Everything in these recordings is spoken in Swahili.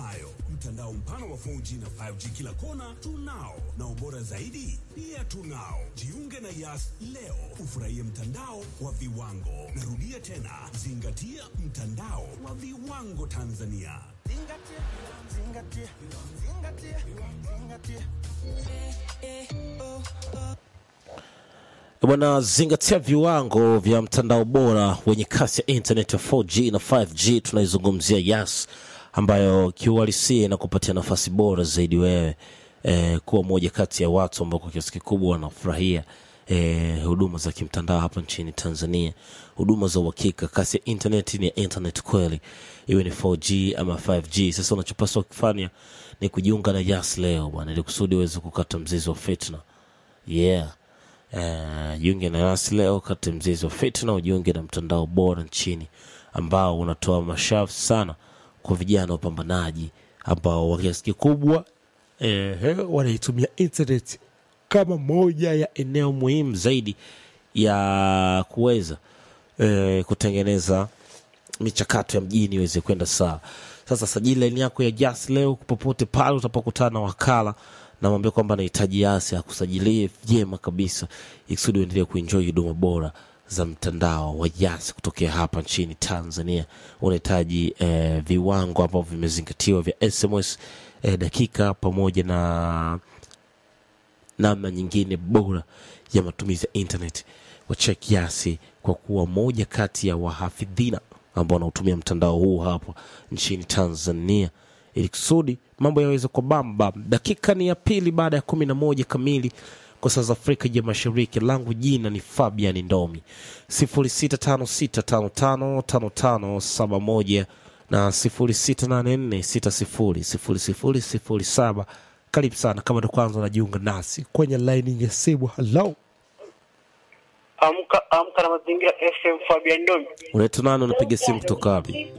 tunayo mtandao mpana wa 4G na 5G kila kona tunao, na ubora zaidi pia tunao. Jiunge na Yas leo ufurahie mtandao wa viwango. Narudia tena, zingatia mtandao wa viwango Tanzania. Zingatia, zingatia, zingatia, zingatia. Bwana, zingatia viwango vya mtandao bora wenye kasi ya internet ya 4G na 5G. Tunaizungumzia Yas ambayo kiuhalisia inakupatia nafasi bora zaidi wewe eh, kuwa moja kati ya watu ambao kwa kiasi kikubwa wanafurahia eh, huduma za kimtandao hapa nchini Tanzania, huduma za uhakika. Kasi ya internet ni ya internet kweli, iwe ni 4G ama 5G. Sasa unachopaswa kufanya ni kujiunga na Yas leo bwana, ili kusudi uweze kukata mzizi wa fitna. Yeah. Uh, jiunge na Yas leo, kate mzizi wa fitna, ujiunge na mtandao bora nchini ambao unatoa mashafu sana kwa vijana wapambanaji ambao kwa kiasi kikubwa eh, wanaitumia internet kama moja ya eneo muhimu zaidi ya kuweza eh, kutengeneza michakato ya mjini iweze kwenda sawa. Sasa sajili laini yako ya Jas leo popote pale utapokutana na wakala na mwambie kwamba anahitaji Yas akusajilie vyema kabisa, ikusudi uendelee kuenjoy huduma bora za mtandao wa Yas kutokea hapa nchini Tanzania. Unahitaji eh, viwango ambavyo vimezingatiwa vya SMS eh, dakika pamoja na namna nyingine bora ya matumizi ya internet wachek Yasi kwa kuwa moja kati ya wahafidhina ambao wanaotumia mtandao huu hapa nchini Tanzania ili kusudi mambo yaweze kwa bamba. Dakika ni ya pili baada ya kumi na moja kamili kwa saa za Afrika ya Mashariki. Langu jina ni Fabian Ndomi, sifuri sita tano sita tano tano tano tano saba moja na sifuri sita nane nne sita sifuri sifuri sifuri sifuri saba. Karibu sana kama ndo kwanza unajiunga nasi kwenye laini ya simu. Halo, Amka amka na mazingira FM Fabian Ndomi. unaitwa nani? Unapiga simu kutoka wapi?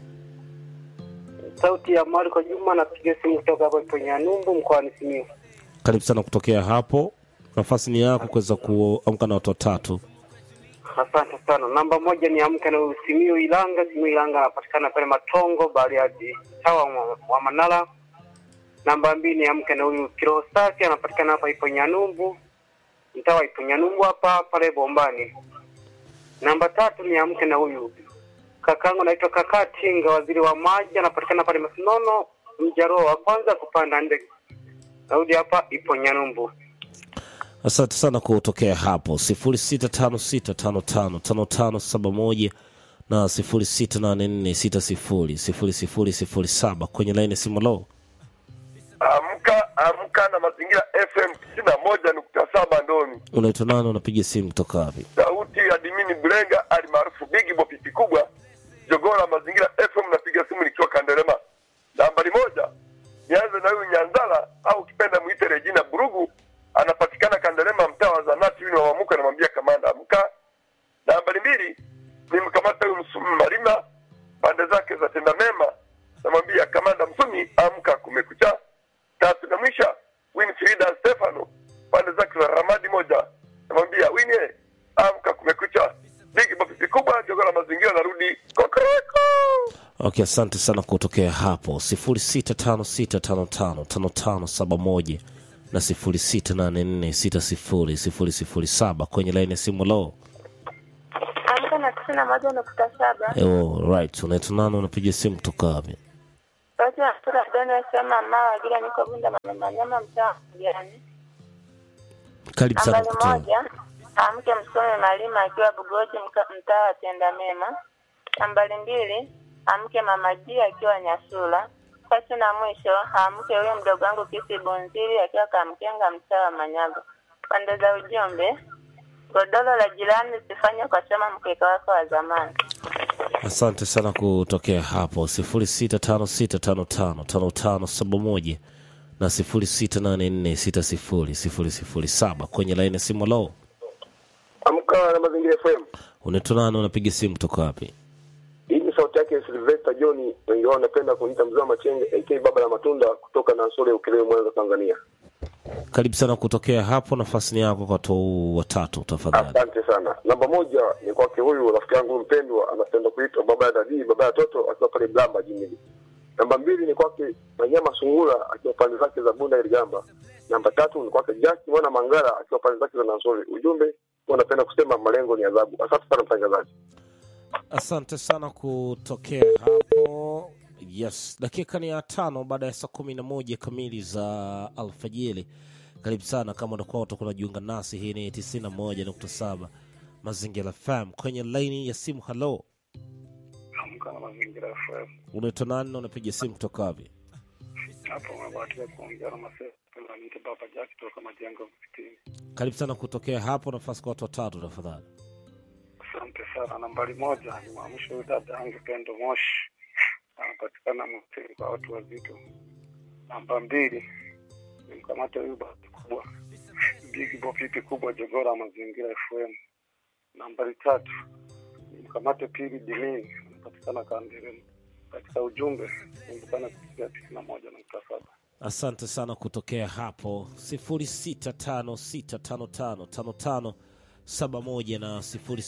Sauti ya Marko Juma napiga simu kutoka hapa Ponyanyumbu mkoani Simiyu. Karibu sana kutokea hapo, nafasi ni yako kuweza kuamka na watu watatu. Asante sana. Namba moja ni amka na Simiyu Ilanga. Simiyu Ilanga anapatikana pale Matongo Bariadi sawa wa, wa Manala. Namba mbili ni amka na huyu Kiroho Safi anapatikana hapa Iponyanyumbu. Mtaa wa Iponyanyumbu hapa pale Bombani. Namba tatu ni amke na huyu kakangu naitwa Kaka Tinga, waziri wa maji, anapatikana pale Masinono, mjaruo wa kwanza kupanda ndege. Narudi hapa ipo Nyarumbu. Asante sana kutokea hapo, sifuri sita tano sita tano tano tano tano saba moja na sifuri sita nane nne sita sifuri sifuri sifuri sifuri saba kwenye laini ya simu. Lo, Amka amka na mazingira FM tisini na moja nukta saba Ndomi. unaitwa nani? Unapiga simu kutoka wapi? Sauti ya Dimini Blenga alimaarufu Bigi Bo pipi kubwa jogoo la mazingira FM. Napiga simu nikiwa Kanderema. Nambari moja, nianze na huyu Nyanzala au ukipenda mwite Regina Burugu, anapatikana Kanderema, mtaa wa Zanati wini wa Wamuka. Namwambia kamanda amka. Nambari mbili, nimkamata huyu Msumi Marima pande zake za tenda mema, namwambia kamanda Msumi amka, kumekucha. Tatu na mwisha, Winfrida Stefano pande zake za Ramadi moja, namwambia Winie amka, kumekucha. Bigi bopipi kubwa jogo la mazingira, narudi kokoreko. Okay, asante sana kutokea hapo, sifuri sita tano sita tano tano tano tano saba moja na sifuri sita nane nne sita sifuri sifuri sifuri saba kwenye laini ya simu. Lo, Amka na tisini na moja nukta saba. oh, right. Unaitwa nani? Unapiga simu kutoka wapi? Sauti ya mtoto Doni asema mama Wagira niko Bunda mama Manyama mtaa wa Mjani. Karibu sana Nambari kutoka moja amke msome Malima akiwa Bugoji mka- mtaa wa Tenda Mema. Nambari mbili amke mama G akiwa Nyasula. Tatu na mwisho amke huyo mdogo wangu Kisi Bunziri akiwa Kamkenga mtaa wa Manyago. Pande za ujumbe godoro la jirani usifanye kwa chama mkeka wako wa zamani. Asante sana kutokea hapo, sifuri sita tano sita tano tano tano tano saba moja na sifuri sita nane nne sita sifuri sifuri sifuri saba kwenye laini ya simu. Lo, Amka na mazingira FM. unaitwa nani? Unapiga simu kutoka wapi? Hii ni sauti yake Sylvester John, wengi wao wanapenda kuniita mzee wa Machenge AK baba la matunda kutoka Nansole Ukerewe, Mwanza, Tanzania. Karibu sana kutokea hapo, nafasi ni yako kwa watu watatu tafadhali. Asante sana. Namba moja ni kwake huyu rafiki yangu mpendwa, anapenda kuitwa baba ya dadii, baba ya toto, akiwa pale Blamba jimili. Namba mbili ni kwake Manyama Sungura akiwa pande zake za Bunda Iligamba. Namba tatu ni kwake Jaki Mwana Mangala akiwa pande zake za Nansori. Ujumbe huwa napenda kusema malengo ni adhabu. Asante sana mtangazaji. Asante sana kutokea hapo. Yes, dakika ni ya tano baada ya saa kumi na moja kamili za alfajiri. Karibu sana kama unakuwa utakuwa unajiunga nasi. Hii ni 91.7 Mazingira FM kwenye laini ya simu. Halo, Amka na mazingira FM. unaitwa nani na unapiga simu kutoka wapi? Hapo umebahatika kuongea na Maseo kama niite Baba Jack kutoka majengo msikitini. Karibu sana kutokea hapo, nafasi kwa watu watatu tafadhali. Asante sana. Nambari moja ni mwamsho huyu dada yangu Pendo Moshi, anapatikana Mtini kwa watu wazito. Namba mbili ni mkamate huyu basi kubwa Big Bo pipi kubwa Jogora mazingira FM. Nambari tatu ni mkamate Pili Dimini, anapatikana Kanderema. Katika ujumbe kumbukana kupitia tisini na moja nukta saba. Asante sana kutokea hapo 0656555571 na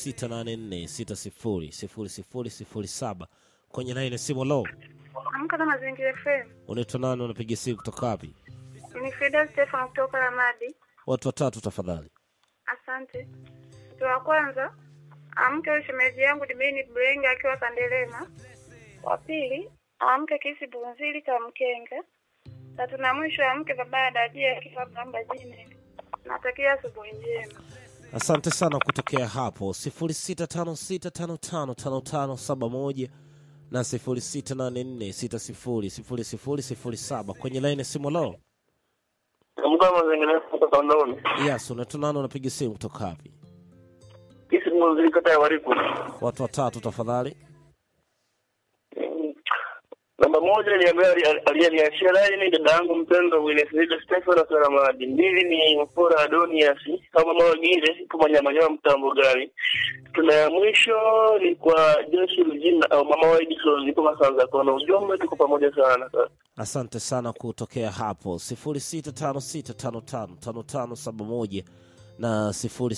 0684600007 kwenye laini simu. Lo, Amka na Mazingira FM. unaitwa nani? Unapiga simu kutoka wapi? Ni Frida Stefan kutoka Ramadi. Watu watatu tafadhali. Asante. Mtu wa kwanza amke huyu shemeji yangu Dimini Brenga akiwa Kandelema. Wa pili amke Kisi Bunzili Kamkenga. Tatu na mwisho amke baba ya Dajia akiwa Bamba jini. Natakia asubuhi njema. Asante sana kutokea hapo 0656555571 na 0684600007 kwenye laini simu. Lo, Amka mazingira kutoka Ndoni. yes, unaitwa nani? Unapiga simu kutoka wapi? Kisi mwanzili kata ya Wariku. Watu watatu tafadhali. Namba moja ni ambaye ali- aliyeniachia laini dada yangu mpendwa Winifrida Stefano Saramadi. Mbili ni Mpora Adonias kama mama wengine ipo manyamanyama mtambo gani. Tuna ya mwisho ni kwa Joshi Rujina au mama wa Edison ipo Masanza kona. Ujumbe tuko pamoja sana. Asante sana kutokea hapo 0656555571 na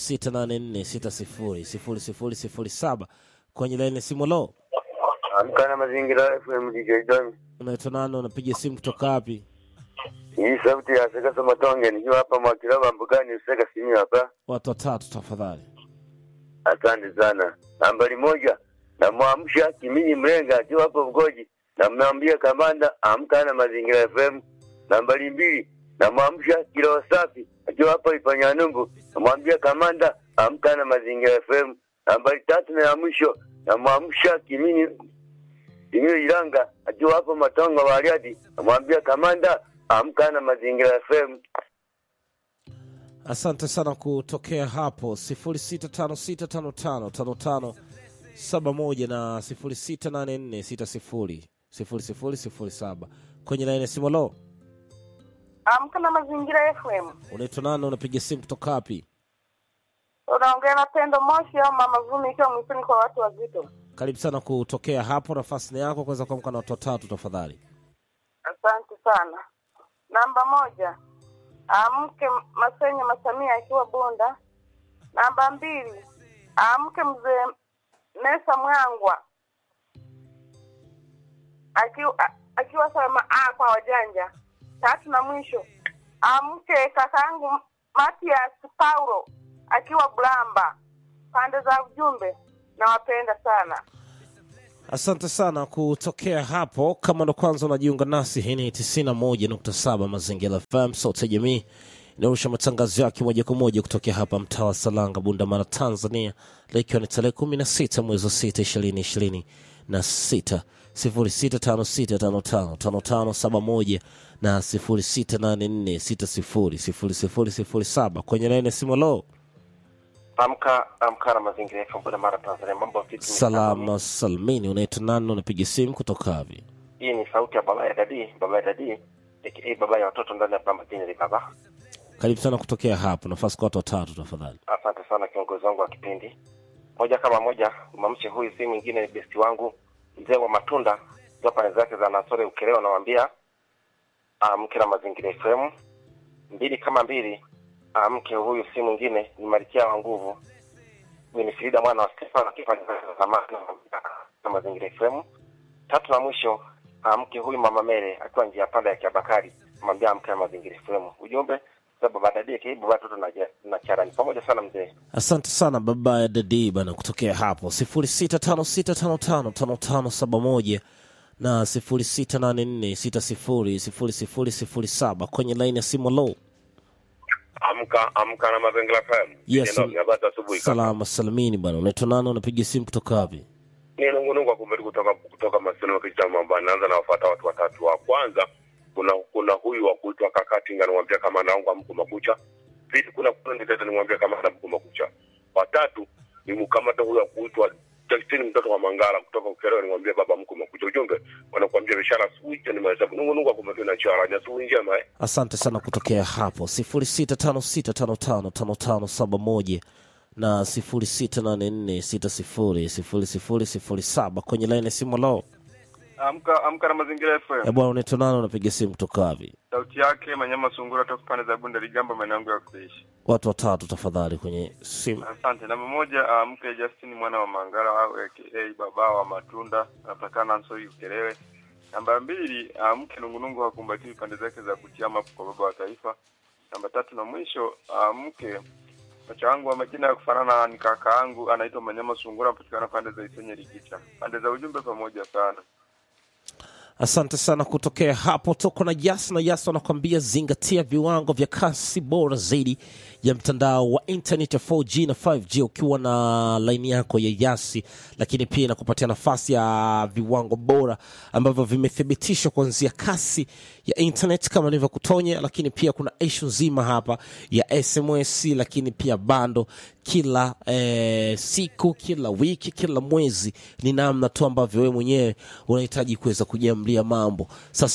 0684600007 kwenye laini simu. Lo, Amka na mazingira FM DJ Don. unaitwa nani? Unapiga simu kutoka wapi? Hii sauti ya Sekasa Matonge nikiwa hapa Mwakilaba Mbugani Useka Simi hapa. Watu watatu tafadhali. Asante sana. Nambari moja namwamsha Kimini Mlenga akiwa hapo Mgoji, namwambia kamanda amka na mazingira FM. Nambari mbili namwamsha Kilo Safi akiwa hapo Ipanyanumbu, namwambia kamanda amka na mazingira FM. Nambari tatu na ya mwisho namwamsha Kimini Kimini Ilanga akiwa hapo Matongo Bariadi, namwambia kamanda amka na mazingira FM. Asante sana kutokea hapo 0656555571 na 0684600007 kwenye laini ya simu. Lo, Amka na Mazingira FM. unaitwa nani? Unapiga simu kutoka wapi? Unaongea na Pendo Moshi au Mama Vumi ikiwa mwisoni kwa watu wazito. Karibu sana kutokea hapo, nafasi ni yako kuweza kuamka na watu watatu tafadhali. Asante sana. Namba moja amke Masenya Masamia akiwa Bunda. Namba mbili amke mzee Mesa Mwangwa akiwa a- akiwa salama a kwa wajanja. Tatu na mwisho amke kakaangu Matias Paulo akiwa Blamba. Pande za ujumbe nawapenda sana. Asante sana kutokea hapo. Kama ndo kwanza unajiunga nasi, hii ni 91.7 Mazingira FM, sauti ya jamii inayorusha matangazo yake moja kwa moja kutokea hapa mtaa wa Salanga, Bundamara, Tanzania, leo ikiwa ni tarehe 16 mwezi wa 6 2026 na 6 0656555571 na 0684600007 kwenye laini ya simu. Lo, Amka amka na mazingira yetu Mbona Mara Tanzania, mambo vipi? salama salmini. Unaitwa nani? Unapiga simu kutoka wapi? Hii ni sauti ya baba ya dadi, baba ya dadi aka baba ya watoto ndani ya Bamba Jini baba. Karibu sana kutokea hapo, nafasi kwa watu watatu tafadhali. Asante sana kiongozi wangu wa kipindi. Moja kama moja, mamshe huyu si mwingine ni besti wangu mzee wa matunda kwa pande zake za Nasore Ukerewa, nawaambia amke na mazingira FM. Mbili kama mbili, amke huyu si mwingine ni Malkia wa nguvu Winifrida mwana wa Stefano akifanya kazi za zamani na mazingira FM. Tatu na mwisho amke huyu mama Mere akiwa njia panda ya Kiabakari, mwambia amke na mazingira FM. Ujumbe sababu baada ya DK baba watoto na na charani pamoja sana mzee. asante sana baba ya dadi bana kutokea hapo sifuri sita tano sita tano tano tano tano saba moja na sifuri sita nane nne sita sifuri sifuri sifuri sifuri saba kwenye laini ya simu low Amka amka na mazingira FM. Yes, Ndio, habari za asubuhi. kaka. salama salamini bana unaitwa nani unapiga simu kutoka wapi Ni nungunungu kumbe kutoka kutoka Maseno kicha mambo. Naanza na wafuata watu watatu. Wa kwanza kuna kuna huyu wa kuitwa Kakatinga namwambia kama naonga mko makucha. Pili kuna kuna nitete nimwambia kama na mko makucha. Watatu ni mkamata huyu wa kuitwa Justin mtoto wa Mangala kutoka Ukerewe nimwambia baba mko makucha. Ujumbe wanakuambia biashara asubuhi ni mahesabu. Nungunungu kumbe tu na chara. Asubuhi njema eh. asante sana kutokea hapo sifuri sita tano sita tano tano tano tano saba moja na sifuri sita nane nne sita sifuri sifuri sifuri sifuri saba kwenye laini ya simu low Amka amka na mazingira FM. ya bwana unaitwa nani unapiga simu kutoka wapi Sauti yake Manyama Sungura toka pande za Bunda Ligamba maeneo yangu ya kuishi. watu watatu tafadhali kwenye simu Asante. Namba moja amke Justin mwana wa Mangala au aka baba wa matunda anapatikana Nsoi Ukerewe. Namba mbili amke Nungunungu hakumbatii pande zake za kutiama kwa baba wa taifa. Namba tatu na mwisho amke Macha wangu wa majina ya kufanana ni kaka yangu anaitwa Manyama Sungura anapatikana pande za Isenye Ligicha. Pande za ujumbe pamoja sana. asante sana kutokea hapo tuko na jas na jas wanakwambia zingatia viwango vya kasi bora zaidi ya mtandao wa internet ya 4g na 5g ukiwa na laini yako ya yasi lakini pia inakupatia nafasi ya viwango bora ambavyo vimethibitishwa kuanzia kasi ya internet kama nilivyokutonya lakini pia kuna ishu nzima hapa ya sms lakini pia bando kila eh, siku kila wiki kila mwezi ni namna tu ambavyo wewe mwenyewe unahitaji kuweza kujiamlia mambo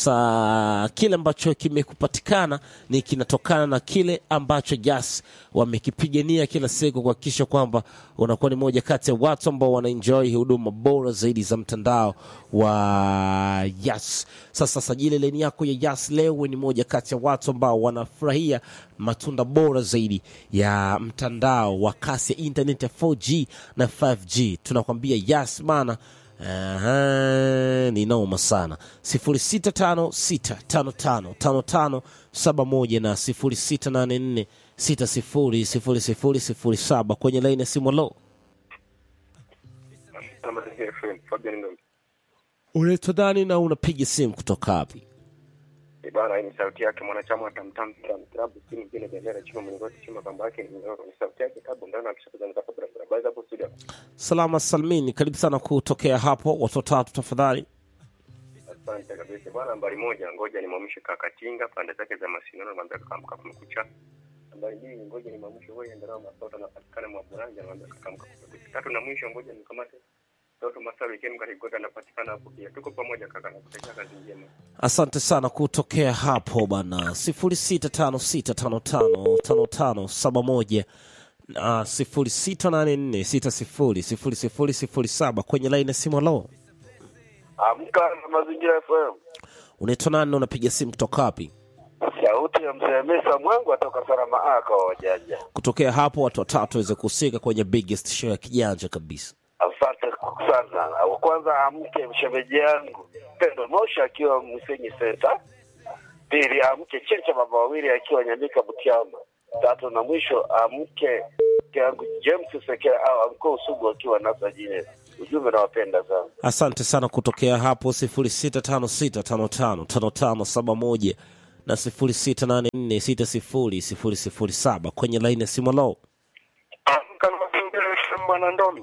sasa kile ambacho kimekupatikana ni kinatokana na kile ambacho jas wamekipigania kila siku kuhakikisha kwamba unakuwa ni moja kati ya watu ambao wanaenjoy huduma bora zaidi za mtandao wa yas sasa sajili leni yako ya yas leo ni moja kati ya watu ambao wanafurahia matunda bora zaidi ya mtandao wa kasi ya internet ya 4g na 5g tunakwambia yas bana Aha, ni noma sana 0656555571 na 0684600007 kwenye laini ya simu lo Na mazingira FM. Fabian Ngombe. unaitwa nani na unapiga simu kutoka wapi Eh, Bana, hii ni sauti yake mwanachama wa Tamtam Tam Club, si mwingine bendera chuma mlingoti chuma kamba yake ni mnyororo. Ni sauti yake tabu ndani akishakuza nikapa barabara. Basi hapo studio. salama salmini karibu sana kutokea hapo watu watatu tafadhali Asante kabisa. Bwana nambari moja, ngoja nimwamshe kaka Tinga pande zake za Masinono namwambia kaka amka kumekucha. Nambari mbili, ngoja nimwamshe wewe ndio masoto na patikana mwa Buranja namwambia kaka amka kumekucha. Tatu na mwisho, ngoja nikamate Toto Masawi Kem Katigota anapatikana hapo pia. Tuko pamoja kaka na kutakia kazi njema. asante sana kutokea hapo bana sifuri sita tano sita tano tano tano tano saba moja na sifuri sita nane nne sita sifuri sifuri sifuri sifuri saba kwenye laini ya simu lo Amka na mazingira FM. unaitwa nani na unapiga simu kutoka wapi Sauti ya mzee Mesa Mwangu atoka Sarama aka wa wajanja. kutokea hapo watu watatu waweze kuhusika kwenye biggest show ya kijanja kabisa Asante sana. Wa Kwanza amke mshemeji yangu Pendo Mosha akiwa Msenyi Center. Pili amke Checha baba wawili akiwa Nyamika Butiama. Tatu na mwisho amke mke yangu James Sekea au amke Usugu akiwa Nasa jine. Ujumbe nawapenda sana. asante sana kutokea hapo sifuri sita tano sita tano tano tano tano saba moja na sifuri sita nane nne sita sifuri sifuri sifuri saba kwenye laini ya simu lo Amka na mazingira FM bwana Ndomi.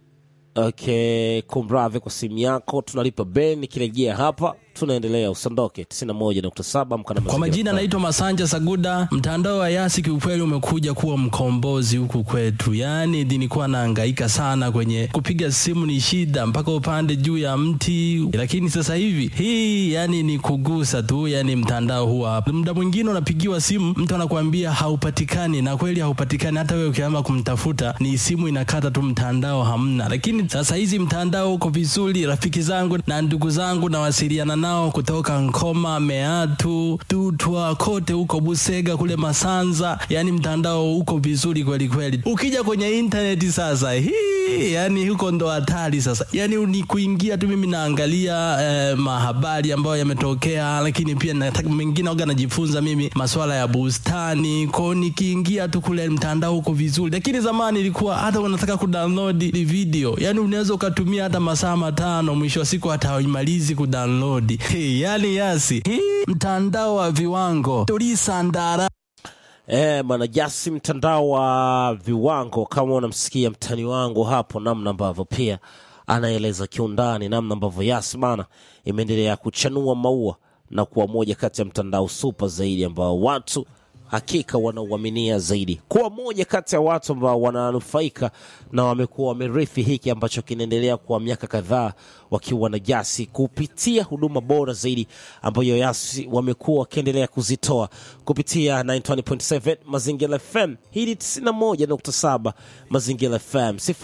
okay kumradhi kwa simu yako tunalipa ben nikirejea hapa tunaendelea usandoke 91.7 mkana Kwa majina naitwa Masanja Saguda. Mtandao wa Yasi kiukweli umekuja kuwa mkombozi huku kwetu, yaani nilikuwa nahangaika sana kwenye kupiga simu, ni shida mpaka upande juu ya mti, lakini sasa hivi hii yani ni kugusa tu, yani mtandao huwa hapa. Muda mwingine unapigiwa simu, mtu anakuambia haupatikani, na kweli haupatikani. Hata wewe ukiamba kumtafuta, ni simu inakata tu, mtandao hamna. Lakini sasa hizi mtandao uko vizuri, rafiki zangu na ndugu zangu nawasiliana nao nao kutoka Nkoma, Meatu, Tutwa, kote huko Busega, kule Masanza, yani mtandao uko vizuri kweli kweli. Ukija kwenye intaneti sasa, hii yani huko ndo hatari sasa, yani ni kuingia tu. Mimi naangalia eh, mahabari ambayo yametokea, lakini pia nataka mengine waga najifunza mimi masuala ya bustani kwao, nikiingia tu kule mtandao uko vizuri, lakini zamani ilikuwa hata unataka kudownload video, yani unaweza ukatumia hata masaa matano, mwisho wa siku hata haimalizi kudownload. Hey, yani yasi hii mtandao wa viwango tulisandara Eh, bwana Jasi, mtandao wa viwango, kama unamsikia mtani wangu hapo, namna ambavyo pia anaeleza kiundani namna ambavyo Yas bana imeendelea kuchanua maua na kuwa moja kati ya mtandao super zaidi ambao watu hakika wanauaminia zaidi, kuwa moja kati ya watu ambao wananufaika na wamekuwa wamerithi hiki ambacho kinaendelea kwa miaka kadhaa wakiwa na Jasi kupitia huduma bora zaidi ambayo Yasi wamekuwa wakiendelea kuzitoa kupitia 920.7 Mazingira FM. Hii ni 91.7 Mazingira FM,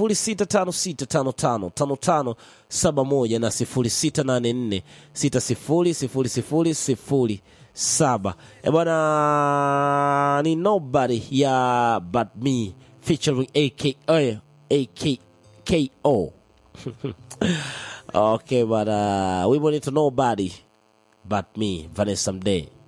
0656555571 na 0684600000 saba e bwana ni nobody ya but me featuring aka akko okay bwana wimbo nito nobody but me vanessa mdee